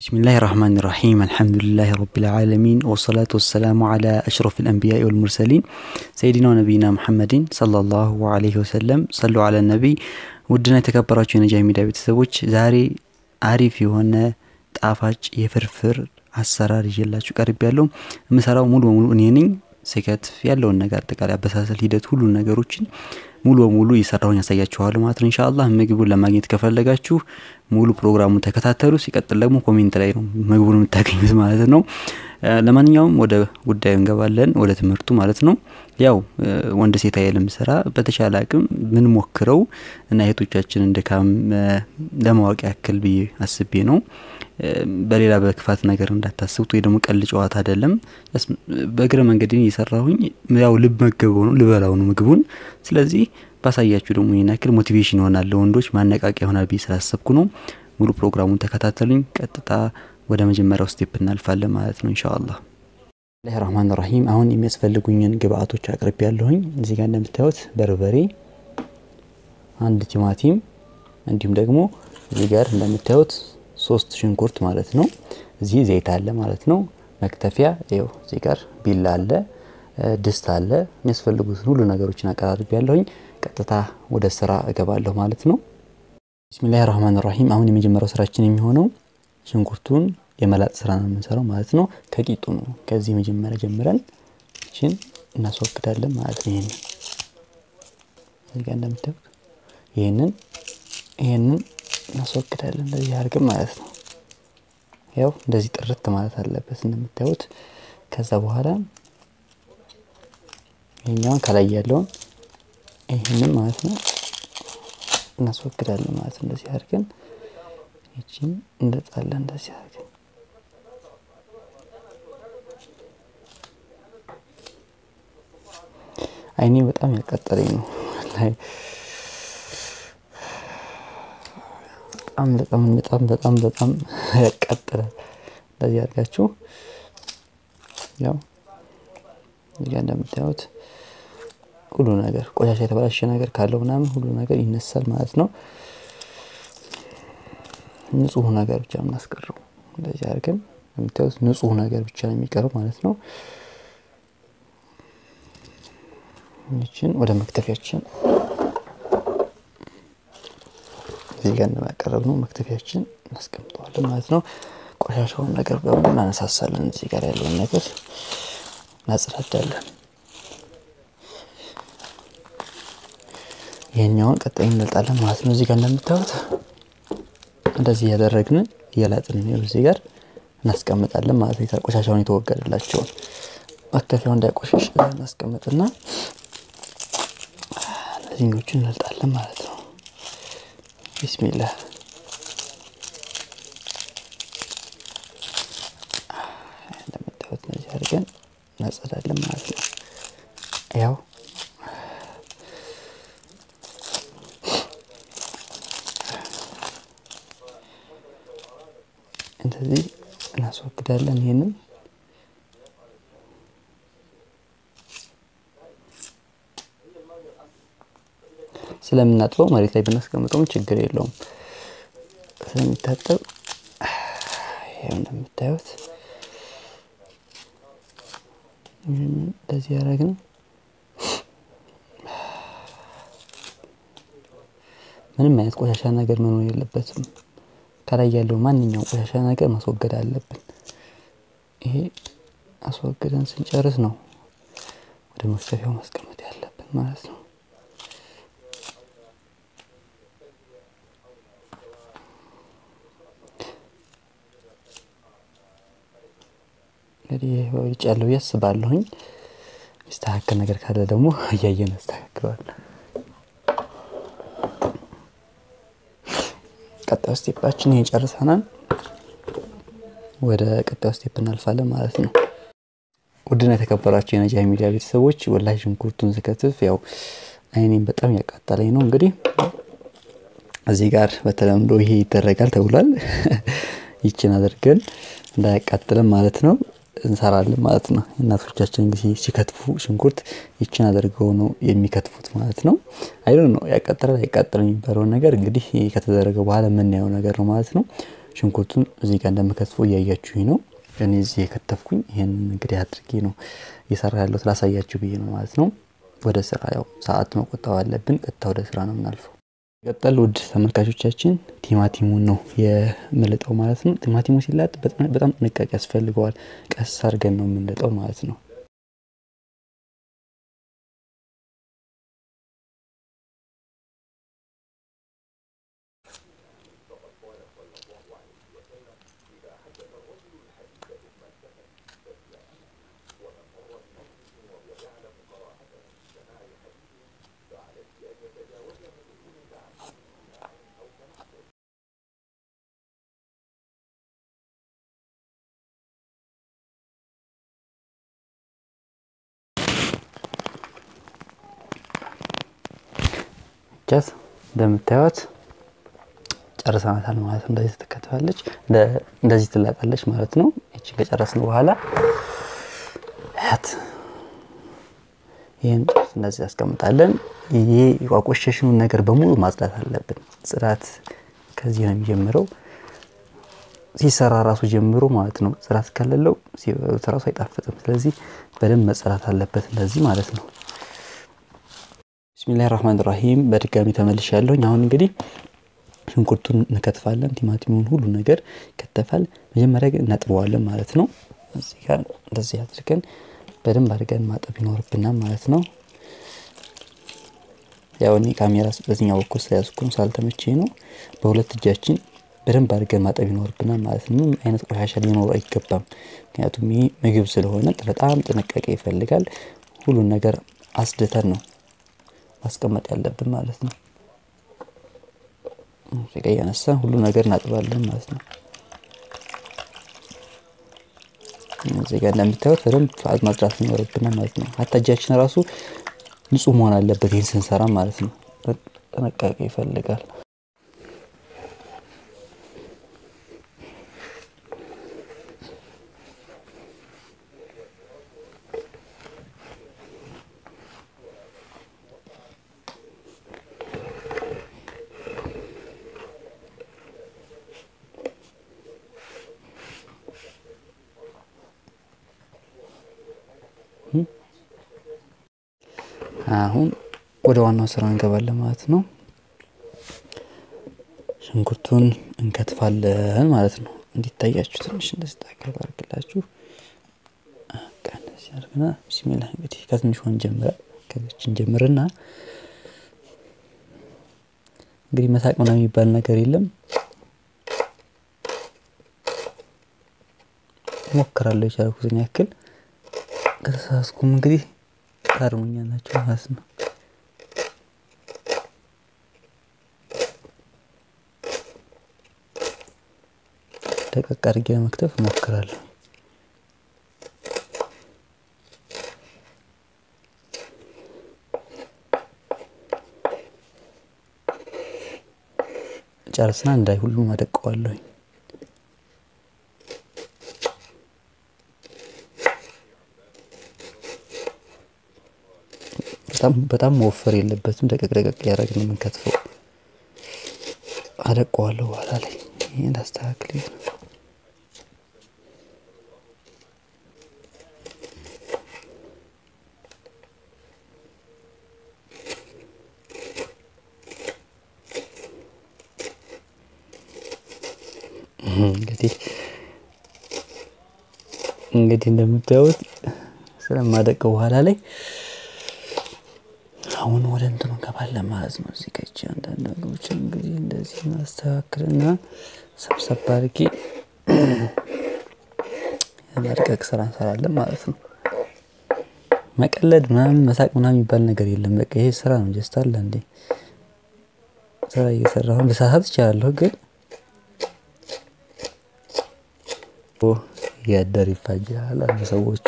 ብስሚላህ ራህማን ራሒም አልሐምዱሊላህ ረቢል ዓለሚን ወሰላቱ ወሰላሙ ዓላ አሽረፍ ልአንቢያ ወልሙርሰሊን ሰይዲና ነቢይና ሙሐመድን ሰለላሁ ዓለይሂ ወሰለም ሰሉ አለ ነቢይ። ውድና የተከበራችሁ የነጃ ሚዲያ ቤተሰቦች ዛሬ አሪፍ የሆነ ጣፋጭ የፍርፍር አሰራር ይዤላችሁ ቀርብ ያለው የምሰራው ሙሉ በሙሉ እኔ ነኝ። ስከትፍ ያለውን ነገር አጠቃላይ አበሳሰል ሂደት ሁሉን ነገሮችን ሙሉ በሙሉ እየሰራሁኝ ያሳያችኋለሁ ማለት ነው። ኢንሻአላህ ምግቡን ለማግኘት ከፈለጋችሁ ሙሉ ፕሮግራሙን ተከታተሉ። ሲቀጥል ደግሞ ኮሜንት ላይ ነው ምግቡን የምታገኙት ማለት ነው። ለማንኛውም ወደ ጉዳዩ እንገባለን፣ ወደ ትምህርቱ ማለት ነው። ያው ወንድ ሴት አይልም ስራ በተሻለ አቅም ምን ሞክረው እና እህቶቻችንን ድካም ለማወቅ ያክል ብዬ አስቤ ነው። በሌላ በክፋት ነገር እንዳታስቡት ወይ ደግሞ ቀል ጨዋታ አይደለም። በእግረ መንገድን እየሰራሁኝ ያው ልብ መገበው ነው ልበላው ነው ምግቡን። ስለዚህ ባሳያችሁ ደግሞ ይህን ያክል ሞቲቬሽን ይሆናል ለወንዶች ማነቃቂያ ይሆናል ብዬ ስላሰብኩ ነው። ሙሉ ፕሮግራሙን ተከታተሉኝ። ቀጥታ ወደ መጀመሪያው ስቴፕ እናልፋለን ማለት ነው ኢንሻአላህ። ብስሚላህ ራህማን ራሂም። አሁን የሚያስፈልጉኝን ግብአቶች አቅርቤ ያለሁኝ እዚህ ጋር እንደምታዩት በርበሬ፣ አንድ ቲማቲም እንዲሁም ደግሞ እዚህ ጋር እንደምታዩት ሶስት ሽንኩርት ማለት ነው። እዚህ ዘይት አለ ማለት ነው። መክተፊያ ይኸው እዚህ ጋር ቢላ አለ፣ ድስት አለ። የሚያስፈልጉትን ሁሉ ነገሮችን አቀራርቤ ያለሁኝ። ቀጥታ ወደ ስራ እገባለሁ ማለት ነው። ቢስሚላህ ራህማን ራሂም። አሁን የመጀመሪያው ስራችን የሚሆነው ሽንኩርቱን የመላጥ ስራ ነው የምንሰራው ማለት ነው። ከቂጡ ነው። ከዚህ መጀመሪያ ጀምረን እችን እናስወግዳለን ማለት ነው። ይሄንን እዚህ ጋር እንደምታዩት ይሄንን ይሄንን እናስወግዳለን እንደዚህ አድርገን ማለት ነው። ያው እንደዚህ ጥርት ማለት አለበት እንደምታዩት። ከዛ በኋላ ይሄኛውን ከላይ ያለውን ይሄንን ማለት ነው እናስወግዳለን ማለት ነው። እንደዚህ አድርገን ይቺን እንለጣለን እንደዚህ አድርገን አይኔ በጣም ያቃጠለኝ ነው። በጣም በጣም በጣም በጣም በጣም ያቃጥላል። እንደዚህ አድርጋችሁ ያው እዚጋ እንደምታዩት ሁሉ ነገር ቆሻሻ የተበላሸ ነገር ካለው ምናምን ሁሉ ነገር ይነሳል ማለት ነው። ንጹህ ነገር ብቻ የምናስቀረው እንደዚህ አድርገን እንደምታዩት ንጹህ ነገር ብቻ ነው የሚቀረው ማለት ነው። ይችን ወደ መክተፊያችን እዚህ ጋር እንደማያቀረብ ነው መክተፊያችን እናስቀምጠዋለን ማለት ነው። ቆሻሻውን ነገር በሙሉ እናነሳሳለን። እዚህ ጋር ያለውን ነገር እናጽዳዳለን። ይሄኛውን ቀጣይ እንለጣለን ማለት ነው። እዚህ ጋር እንደምታዩት እንደዚህ እያደረግን እያላጥን ነው እዚህ ጋር እናስቀምጣለን ማለት ነው። ቆሻሻውን የተወገደላቸውን መክተፊያው እንዳይቆሸሽ እናስቀምጥና እነዚህኞቹን እንልጣለን ማለት ነው። ቢስሚላህ እንደምታዩት እነዚህ አድርገን እናጸዳለን ማለት ነው። ያው እንደዚህ እናስወግዳለን ይሄንን ስለምናጥበው መሬት ላይ ብናስቀምጠውም ችግር የለውም። ስለሚታጠብ ይኸው እንደምታዩት እንደዚህ ያደረግን ምንም አይነት ቆሻሻ ነገር መኖር የለበትም። ከላይ ያለው ማንኛውም ቆሻሻ ነገር ማስወገድ አለብን። ይሄ አስወግደን ስንጨርስ ነው ወደ መክተፊያው ማስቀመጥ ያለብን ማለት ነው። እንግዲህ ወጭ ያለው ያስባለሁኝ። ሚስተካከል ነገር ካለ ደግሞ እያየን ያስተካክለዋል። ቀጣዩ ስቴፓችን ይሄን ጨርሰናል። ወደ ቀጣዩ ስቴፕ እናልፋለን ማለት ነው። ውድና የተከበራቸው የነጃ ሚዲያ ቤተሰቦች ወላሂ ሽንኩርቱን ስከትፍ ያው አይኔም በጣም ያቃጠለኝ ነው። እንግዲህ እዚህ ጋር በተለምዶ ይሄ ይደረጋል ተብሏል። ይችን አድርገን እንዳያቃጥለን ማለት ነው እንሰራለን ማለት ነው። እናቶቻችን ጊዜ ሲከትፉ ሽንኩርት ይችን አድርገው ነው የሚከትፉት ማለት ነው። አይዶ ነው ያቃጥላል አይቃጥልም የሚባለውን ነገር እንግዲህ ከተደረገ በኋላ የምናየው ነገር ነው ማለት ነው። ሽንኩርቱን እዚህ ጋር እንደምከትፈው እያያችሁኝ ነው። እኔ እዚህ የከተፍኩኝ ይህን እንግዲህ አድርጌ ነው እየሰራ ያለሁት ላሳያችሁ ብዬ ነው ማለት ነው። ወደ ስራ ያው ሰዓት መቆጠብ አለብን። ቀጥታ ወደ ስራ ነው የምናልፈው። ቀጠል ውድ ተመልካቾቻችን ቲማቲሙን ነው የምልጠው ማለት ነው። ቲማቲሙ ሲላጥ በጣም ጥንቃቄ ያስፈልገዋል። ቀስ አድርገን ነው የምንልጠው ማለት ነው። ጃዝ እንደምታዩት ጨርሰናታል ማለት ነው። እንደዚህ ትከትፋለች፣ እንደዚህ ትላጣለች ማለት ነው። ይችን ከጨረስን በኋላ ያት ይህን እንደዚህ ያስቀምጣለን። ይሄ የቋቆሸሽኑን ነገር በሙሉ ማጽዳት አለብን። ጽዳት ከዚህ ነው የሚጀምረው። ሲሰራ ራሱ ጀምሮ ማለት ነው። ጽዳት ከሌለው ሲበሉት ራሱ አይጣፍጥም። ስለዚህ በደንብ መጸዳት አለበት እንደዚህ ማለት ነው። ብስሚላህ ራህማን ራሂም በድጋሚ ተመልሽ ያለሁኝ። አሁን እንግዲህ ሽንኩርቱን እንከትፋለን። ቲማቲሙን ሁሉ ነገር ይከተፋል። መጀመሪያ ግን እናጥበዋለን ማለት ነው። እዚህ ጋር እንደዚህ አድርገን በደንብ አድርገን ማጠብ ይኖርብናል ማለት ነው። ያው እኔ ካሜራ በዚህኛው በኩል ስለያዝኩ ሳልተመቼ ነው። በሁለት እጃችን በደንብ አድርገን ማጠብ ይኖርብናል ማለት ነው። ምንም አይነት ቆሻሻ ሊኖር አይገባም። ምክንያቱም ይህ ምግብ ስለሆነ በጣም ጥንቃቄ ይፈልጋል። ሁሉን ነገር አስድተን ነው ማስቀመጥ ያለብን ማለት ነው። ጋ እያነሳን ሁሉ ነገር እናጥባለን ማለት ነው። እዚህ ጋር እንደምታዩት በደንብ ማጽዳት ይኖርብናል ማለት ነው። ሀታ እጃችን ራሱ ንጹህ መሆን አለበት ይህን ስንሰራ ማለት ነው። ጥንቃቄ ይፈልጋል። አሁን ወደ ዋናው ስራ እንገባለን ማለት ነው። ሽንኩርቱን እንከትፋለን ማለት ነው። እንዲታያችሁ ትንሽ እንደዚህ ታከል አድርግላችሁ እንደዚህ አድርገና ቢስሚላህ እንግዲህ ከትንሽ ሆን ጀምረ ከዚችን ጀምርና እንግዲህ መሳቅ ምናምን የሚባል ነገር የለም። ሞክራለሁ የቻልኩትን ያክል ከተሳሳትኩም እንግዲህ ታርሙኛላችሁ ማለት ነው። ደቀቅ አድርጌ ለመክተፍ እሞክራለሁ። ጨርስና እንዳይ ሁሉም አደቀዋለሁኝ። በጣም መወፈር የለበትም። ደቀቅ ደቀቅ እያደረግን ነው የምንከትፈው። አደቀዋለሁ በኋላ ላይ ይህን አስተካክል። እንግዲህ እንግዲህ እንደምታዩት ስለማደቀው በኋላ ላይ አሁን ወደ እንትኑ እንገባለን ማለት ነው። እዚህ ከች አንዳንድ ነገሮችን እንግዲህ እንደዚህ ማስተካከልና ሰብሰብ አድርጌ የመድቀቅ ስራ እንሰራለን ማለት ነው። መቀለድ ምናምን መሳቅ ምናምን የሚባል ነገር የለም። በቃ ይሄ ስራ ነው። ጀስት አለ እንዴ ስራ እየሰራሁን ልሳሳት እችላለሁ፣ ግን እያደር ይፋጃል አሉ ሰዎቹ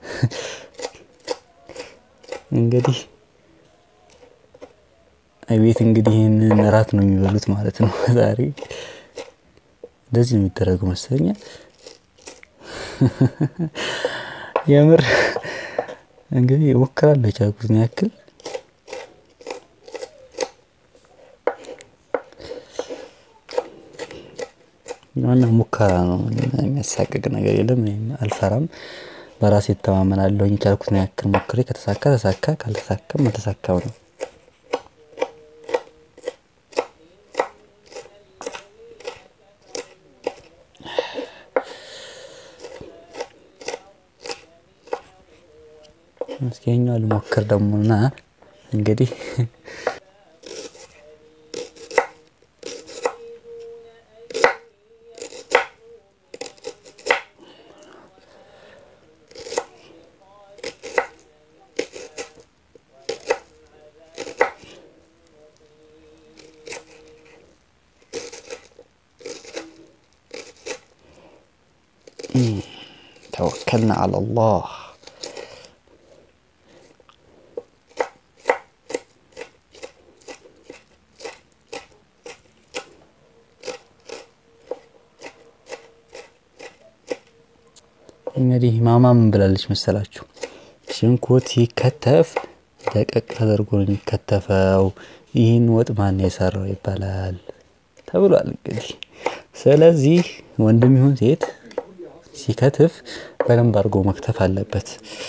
እንግዲህ ቤት እንግዲህ ይህንን እራት ነው የሚበሉት ማለት ነው። ዛሬ እንደዚህ ነው የሚደረገው መሰለኛል። የምር እንግዲህ እሞክራለሁ የቻልኩትን ያክል ዋና ሙከራ ነው። የሚያሳቅቅ ነገር የለም። እኔም አልፈራም። በራሴ እተማመናለሁኝ። የቻልኩትን ያክል ሞክሬ ከተሳካ ተሳካ፣ ካልተሳካም አልተሳካም ነው። እስኪ ይኸኛው ልሞክር ደግሞ እና እንግዲህ ተወከልና አለላህ እንግዲህ ማማ ምን ብላለች መሰላችሁ? ሽንኩርት ሲከተፍ ደቀቅ ተደርጎ ነው የሚከተፈው። ይህን ወጥ ማን የሰራው ይባላል ተብሏል። እንግዲህ ስለዚህ ወንድም ይሁን ሴት ሲከትፍ በደንብ አድርጎ መክተፍ አለበት።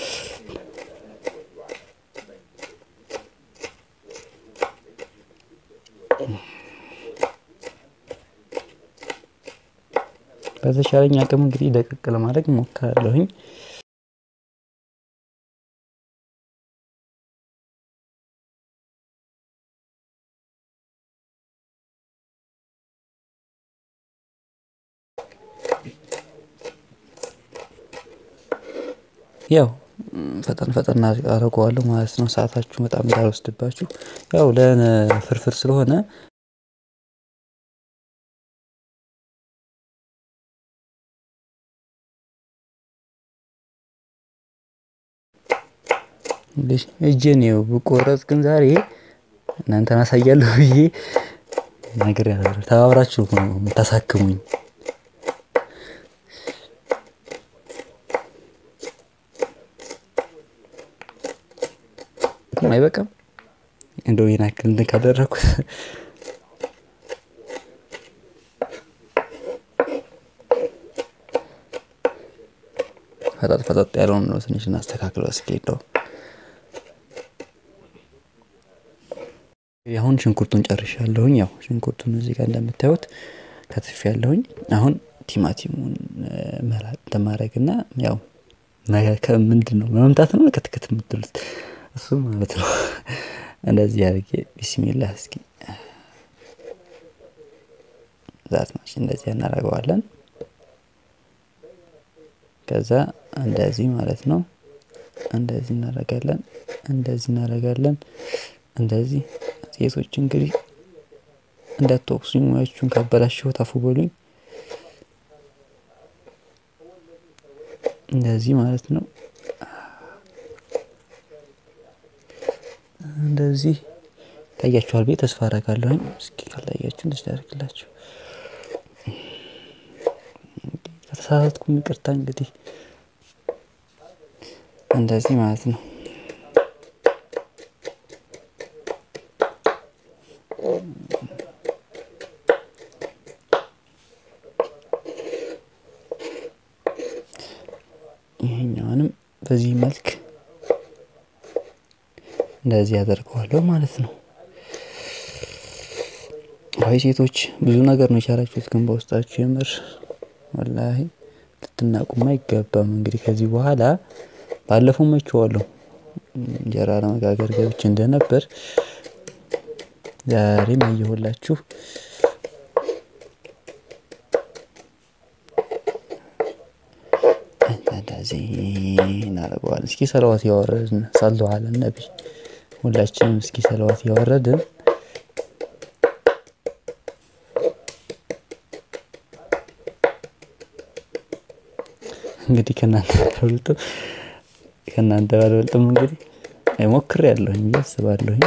በተቻለኝ አቅም እንግዲህ ደቀቅ ለማድረግ እሞክራለሁኝ። ያው ፈጠን ፈጠን አደርገዋለሁ ማለት ነው። ሰዓታችሁ በጣም እንዳልወስድባችሁ። ያው ለፍርፍር ስለሆነ እጄን ይኸው ብቆረጥ ግን ዛሬ እናንተን አሳያለሁ ብዬ ነገር ያለ ተባብራችሁ ነው የምታሳክሙኝ። አይበቃም እንደው ይሄን ያክል እንትን ካደረኩት ፈጠጥ ፈጠጥ ያለውን ነው ትንሽ እናስተካክለው እስኪ እንደው አሁን ሽንኩርቱን ጨርሻለሁኝ። ያው ሽንኩርቱን እዚህ ጋር እንደምታዩት ከትፍ ያለሁኝ። አሁን ቲማቲሙን መላጥ ተማረግና ያው ምንድን ነው መምታት ነው ክትክት የምትሉት እሱ ማለት ነው። እንደዚህ አድርጌ ቢስሚላህ እስኪ ዛት ማሽ እንደዚህ እናደርገዋለን። ከዛ እንደዚህ ማለት ነው። እንደዚህ እናደርጋለን። እንደዚህ እናደርጋለን። እንደዚህ ሴቶች እንግዲህ እንዳትወቅሱኝ፣ ሙያችሁን ካበላሸሁት አፉ በሉኝ። እንደዚህ ማለት ነው። እንደዚህ ታያችኋል ብዬ ተስፋ አደርጋለሁኝ። እስኪ ካልታያችሁ እንደዚህ ያደርግላችሁ። ከተሳሳትኩም ይቅርታ። እንግዲህ እንደዚህ ማለት ነው። ይሄኛውንም በዚህ መልክ እንደዚህ ያደርገዋለሁ ማለት ነው። አይ ሴቶች ብዙ ነገር ነው የቻላችሁት፣ ግን በውስጣችሁ የምር ወላሂ ልትናቁም አይገባም። እንግዲህ ከዚህ በኋላ ባለፈው መችዋለሁ እንጀራ ለመጋገር ገብቼ እንደነበር ዛሬም አየሁላችሁ። እንደዚህ እናደርገዋለን። እስኪ ሰለዋት ያወረድን ሰሉ አለ ነቢ ሁላችንም እስኪ ሰለዋት ያወረድን እንግዲህ ከእናንተ ባልበልጥም ከእናንተ ባልበልጥም እንግዲህ ሞክሬያለሁኝ ብዬ አስባለሁኝ።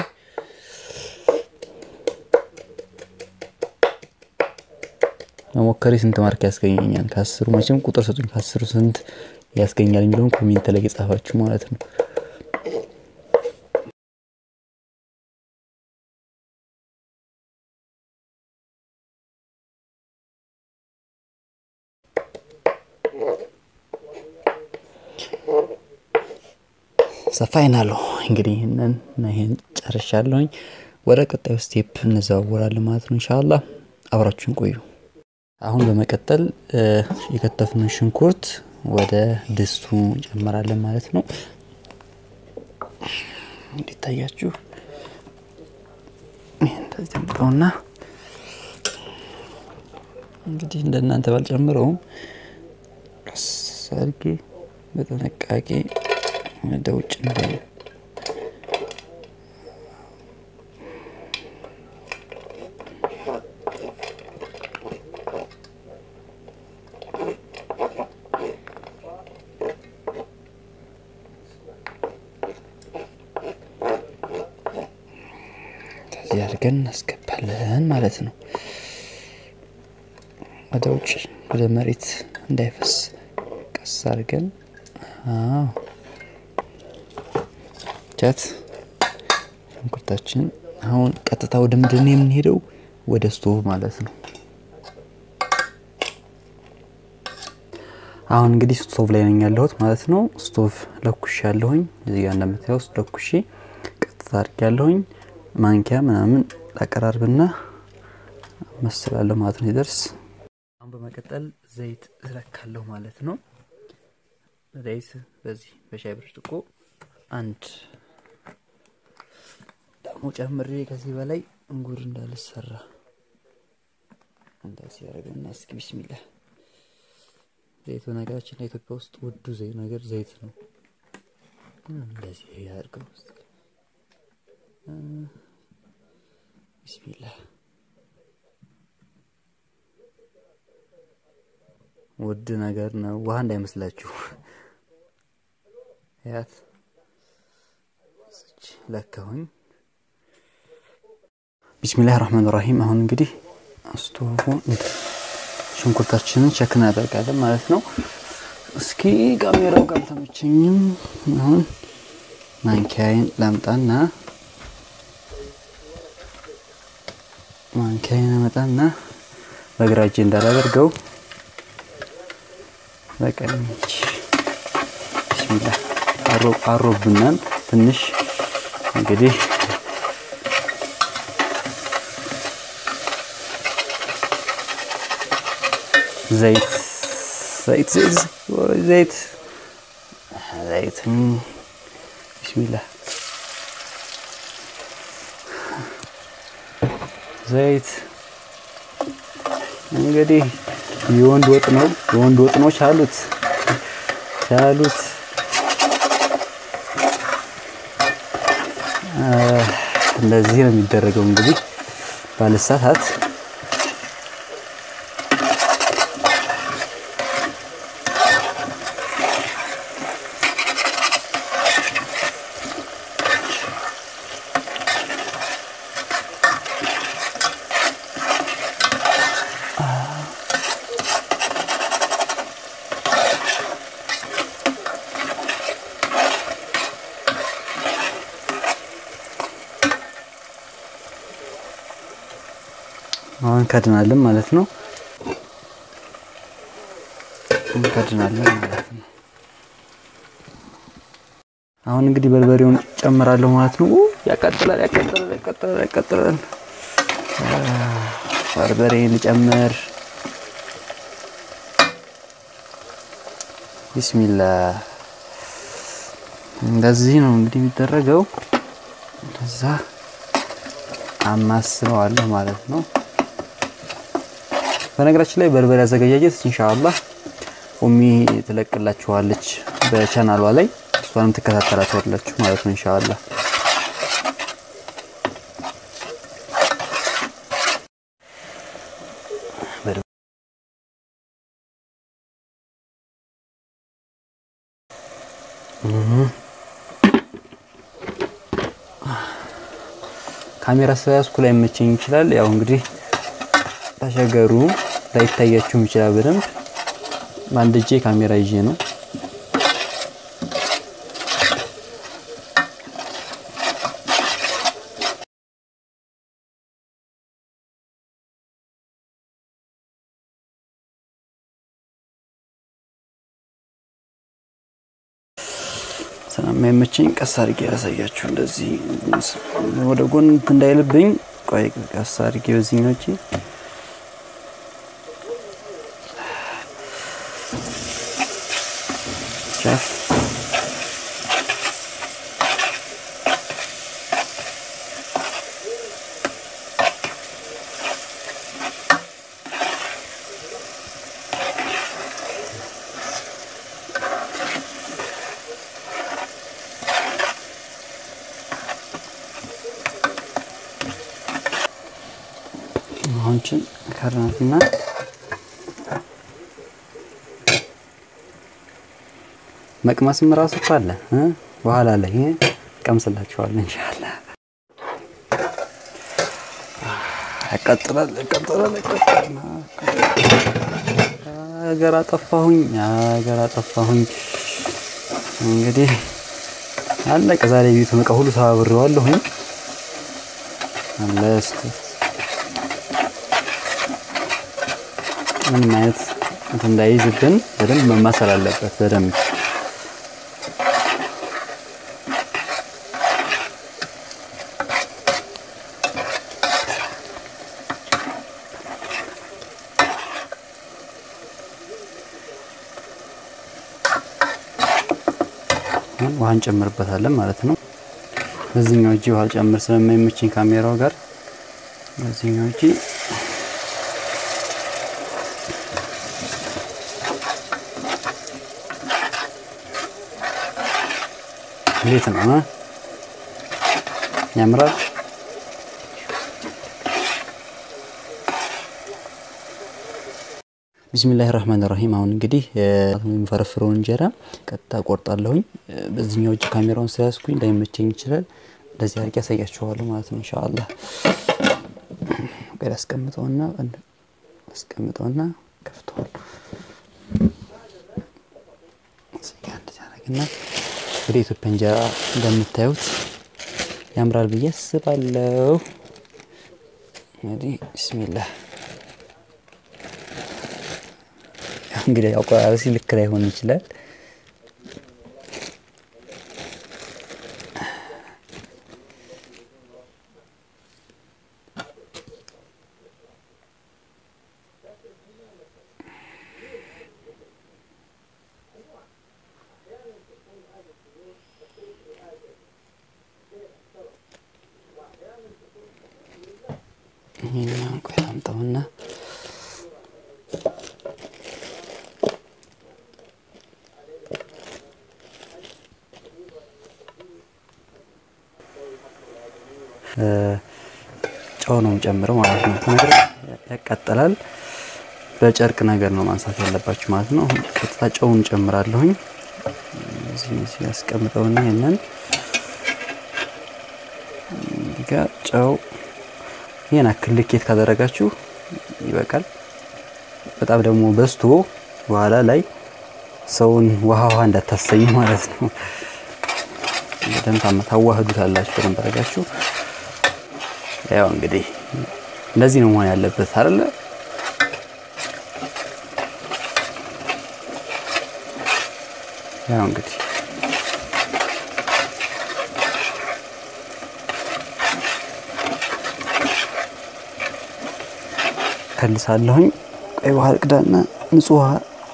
መሞከሬ ስንት ማርክ ያስገኘኛል? ከአስሩ መቼም ቁጥር ሰጡኝ። ከአስሩ ስንት ያስገኛል የሚለውን ኮሜንት ላይ የጻፋችሁ ማለት ነው። ሰፋይናሉ እንግዲህ ይህንን ይህን ጨርሻለሁኝ። ወደ ቀጣዩ ስቴፕ እንዘዋወራለን ማለት ነው። ኢንሻአላህ አብራችሁን ቆዩ። አሁን በመቀጠል የከተፍነው ሽንኩርት ወደ ድስቱ እንጨምራለን ማለት ነው። እንዲታያችሁ እንደዚህ ጠብቀውና እንግዲህ እንደናንተ ባልጨምረውም ቀስ አድርጌ በጥንቃቄ ወደ ውጭ እንዳይ እንደዚህ አድርገን እናስገባለን ማለት ነው። ወደ ውጭ ወደ መሬት እንዳይፈስ ቀስ አድርገን አዎ ቻት ሽንኩርታችን አሁን ቀጥታ ወደ ምንድን የምንሄደው ወደ ስቶቭ ማለት ነው። አሁን እንግዲህ ስቶቭ ላይ ነኝ ያለሁት ማለት ነው። ስቶቭ ለኩሽ ያለሁኝ እዚህ ጋር እንደምታየው ለኩሼ ቀጥታ አድርግ ያለሁኝ ማንኪያ ምናምን ላቀራርብና መስላለሁ ማለት ነው ሲደርስ። አሁን በመቀጠል ዘይት እለካለሁ ማለት ነው። ዘይት በዚህ በሻይ ብርጭቆ አንድ ደግሞ ጨምሬ ከዚህ በላይ እንጉር እንዳልሰራ እንደዚህ ያደረገና እስኪ ቢስሚላህ ዘይት በነገራችን ላይ ኢትዮጵያ ውስጥ ውዱ ዘይት ነገር ዘይት ነው። እንደዚህ ያድርገው ቢስሚላህ ውድ ነገር ነው። ውሃ እንዳይመስላችሁ ያት ለካሁኝ። ቢስሚላህ ራህማን ራሂም። አሁን እንግዲህ ስቶቭን ሽንኩርታችንን ቸክ እናደርጋለን ማለት ነው። እስኪ ካሜራው ጋር አልተመቸኝም። አሁን ማንኪያዬን ላምጣና ማንኪያዬን አመጣና በግራ እጄ እንዳላደርገው በቀኝ እጅ ቢስሚላህ አሮብናል ትንሽ እንግዲህ ዘይት ዘይት ዘይት ዘይት ዘይት ቢስሚላህ ዘይት እንግዲህ የወንድ ወጥ ነው። የወንድ ወጥ ነው። ቻሉት ቻሉት። እንደዚህ ነው የሚደረገው እንግዲህ ባለሳታት አሁን ከድናለን ማለት ነው። ከድናለን ማለት ነው። አሁን እንግዲህ በርበሬውን ጨምራለሁ ማለት ነው። ያቃጥላል፣ ያቃጥላል፣ ያቃጥላል፣ ያቃጥላል። በርበሬን ልጨምር። ቢስሚላህ እንደዚህ ነው እንግዲህ የሚደረገው። ከዛ አማስለዋለሁ ማለት ነው። በነገራችን ላይ በርበሬ አዘገጃጀት ኢንሻአላህ ኡሚ ትለቅላችኋለች በቻናሏ ላይ እሷንም ትከታተላችኋላችሁ ማለት ነው ኢንሻአላህ። ካሜራ ስለያዝኩ ላይ መቸኝ ይችላል። ያው እንግዲህ ተሸገሩ ላይታያችሁም ይችላል በደንብ በአንድ እጄ ካሜራ ይዤ ነው። ስለማይመቸኝ ቀስ አድርጌ ያሳያችሁ። እንደዚህ ወደ ጎን እንዳይልብኝ፣ ቆይ ቀስ አድርጌ በዚህኛው እጄ ቻፍ አሁንችን ከርናትና መቅመስም ራሱ እኮ አለ በኋላ ላይ ቀምስላችኋለሁ ኢንሻአላህ። ያቃጥላል ያቃጥላል ያቃጥላል። ሀገር አጠፋሁኝ ሀገር አጠፋሁኝ። እንግዲህ አለቀ። ዛሬ ቤቱን ዕቃ ሁሉ ሰባብሬዋለሁኝ። አለስት ምንም አይነት እንትን እንዳይዝብን በደንብ መማሰል አለበት በደንብ ውሃ እንጨምርበታለን ማለት ነው። በዚህኛው እጅ ውሃ ጨምር ስለማይመችኝ ካሜራው ጋር በዚህኛው እጅ እንዴት ነው ያምራል። ቢስሚላህ ራህማን ራሂም። አሁን እንግዲህ የሚፈረፍረውን እንጀራ ቀጥታ ቆርጣለሁኝ። በዚህኛው እጅ ካሜራውን ስለያዝኩኝ ላይመቸኝ ይችላል። እንደዚህ አድርጌ ያሳያችኋለሁ ማለት ነው ኢንሻአላህ። ቀድ አስቀምጠውና አስቀምጠውና ከፍተዋል። እና ወደ ኢትዮጵያ እንጀራ እንደምታዩት ያምራል ብዬ አስባለሁ። እንግዲህ ቢስሚላህ እንግዲህ አቆራረሲ ልክ ላይሆን ይችላል። ይህንን ቆይ አምጣውና ጨው ነው ጨምረው ማለት ነው። ነገር ያቃጥላል። በጨርቅ ነገር ነው ማንሳት ያለባችሁ ማለት ነው። ቀጥታ ጨውን ጨምራለሁኝ። እዚህ ያስቀምጠውና ይሄንን ጋር ጨው ይሄን አክል ልኬት ካደረጋችሁ ይበቃል። በጣም ደግሞ በዝቶ በኋላ ላይ ሰውን ውሃ ውሃ እንዳታሰኝ ማለት ነው። በደንብ ታዋህዱታላችሁ በደንብ አድርጋችሁ ያው እንግዲህ እንደዚህ ነው መሆን ያለበት አይደለ? ያው እንግዲህ ከልሳለሁኝ። ቀይ ውሃ ቅዳና ንጹህ ውሃ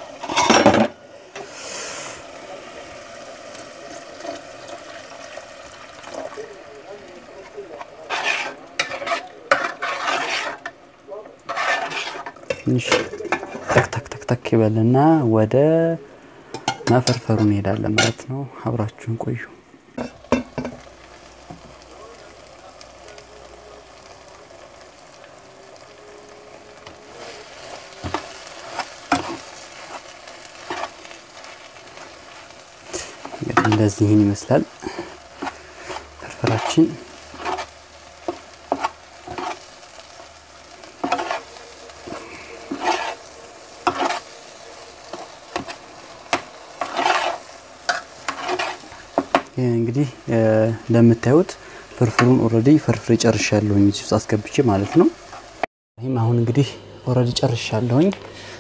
ትንሽ ተክ ተክ ተክ ተክ ይበልና ወደ መፈርፈሩ እንሄዳለን ማለት ነው። አብራችሁን ቆዩ። እንደዚህ ይህን ይመስላል ፍርፍራችን። እንግዲህ እንደምታዩት ፍርፍሩን ኦልሬዲ ፍርፍር ጨርሻለሁኝ እዚህ ውስጥ አስገብቼ ማለት ነው። ይህም አሁን እንግዲህ ኦልሬዲ ጨርሻለሁኝ።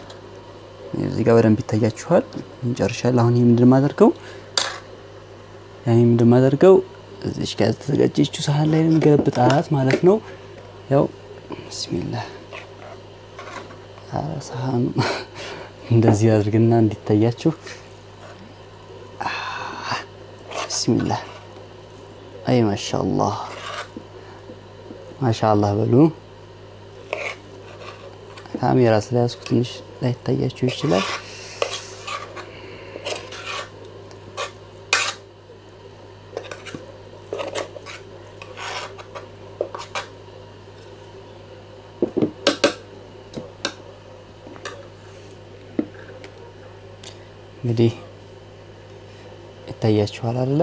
እዚህ ጋር በደንብ ይታያችኋል። ጨርሻለሁ። አሁን ይህ ምንድን ማደርገው ያኔ እንደማደርገው እዚች ጋር ተዘጋጀችው ሳህን ላይ ገለብጣት ማለት ነው። ያው ቢስሚላህ ሳህኑ እንደዚህ አድርግና እንዲታያችሁ ቢስሚላህ አይ ማሻአላህ ማሻአላህ በሉ። ካሜራ ስለያዝኩ ትንሽ ላይታያችሁ ይችላል። እንግዲህ ይታያችኋል አይደለ?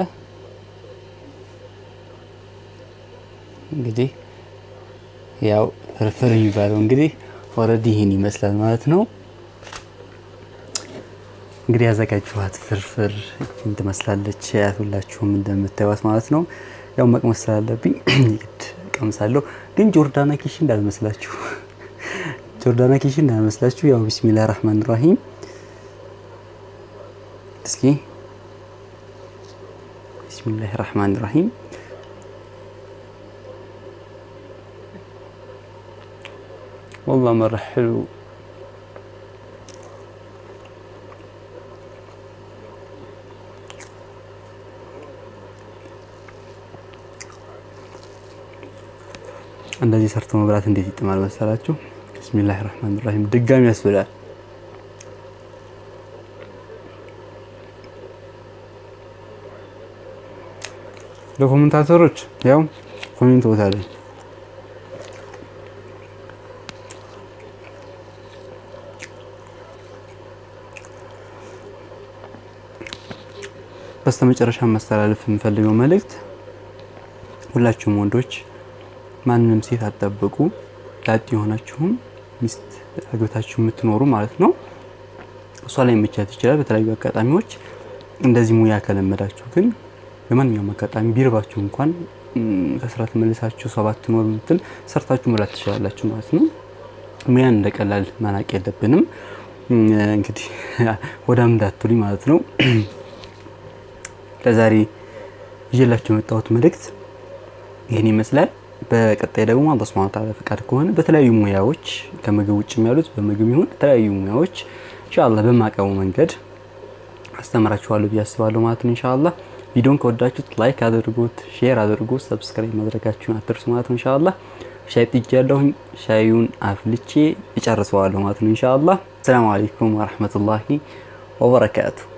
እንግዲህ ያው ፍርፍር የሚባለው እንግዲህ ኦልሬዲ ይህን ይመስላል ማለት ነው። እንግዲህ ያዘጋጀኋት ፍርፍር ይህን ትመስላለች። ያቱላችሁም እንደምታዩት ማለት ነው። ያው መቅመስ ስላለብኝ ግድ ቀምሳለሁ። ግን ጆርዳና ኪሽ እንዳልመስላችሁ፣ ጆርዳና ኪሽ እንዳልመስላችሁ። ያው ቢስሚላህ ራህማን ራሂም እስኪ ቢስሚላህ ራህማን ራሂም والله مرة حلو እንደዚህ ሰርቶ መብላት እንዴት ይጥማል መሰላችሁ? ቢስሚላህ ራህማን ራሂም ድጋሚ ያስብላል። ለኮሜንታተሮች ያው ኮሜንት ቦታ ላይ በስተመጨረሻ ማስተላለፍ የምፈልገው መልእክት ሁላችሁም ወንዶች ማንንም ሴት አትጠብቁ። ላጤ የሆናችሁም ሚስት አግብታችሁ የምትኖሩ ማለት ነው። እሷ ላይ መቻት ይችላል በተለያዩ አጋጣሚዎች። እንደዚህ ሙያ ከለመዳችሁ ግን በማንኛውም አጋጣሚ ቢርባችሁ እንኳን ከስራ ተመልሳችሁ ሰው ባትኖር ምትል ሰርታችሁ መብላት ትችላላችሁ ማለት ነው። ሙያን እንደቀላል ማናቅ የለብንም። እንግዲህ ወዳም እንዳትሉኝ ማለት ነው። ለዛሬ ይዤላችሁ የመጣሁት መልእክት ይህን ይመስላል። በቀጣይ ደግሞ አላህ ሱብሓነሁ ወተዓላ ፈቃድ ከሆነ በተለያዩ ሙያዎች ከምግብ ውጭ ያሉት በምግብ ይሁን የተለያዩ ሙያዎች ኢንሻአላህ በማቀቡ መንገድ አስተምራችኋለሁ ብዬ አስባለሁ ማለት ነው። ኢንሻአላህ ቪዲዮን ከወዳችሁት ላይክ አድርጉት፣ ሼር አድርጉት፣ ሰብስክራይብ ማድረጋችሁን አትርሱ ማለት ነው። ኢንሻአላህ ሻይ ጥጃለሁኝ። ሻዩን አፍልቼ እጨርሰዋለሁ ማለት ነው። ኢንሻአላህ ሰላም አለይኩም ወራህመቱላሂ ወበረካቱ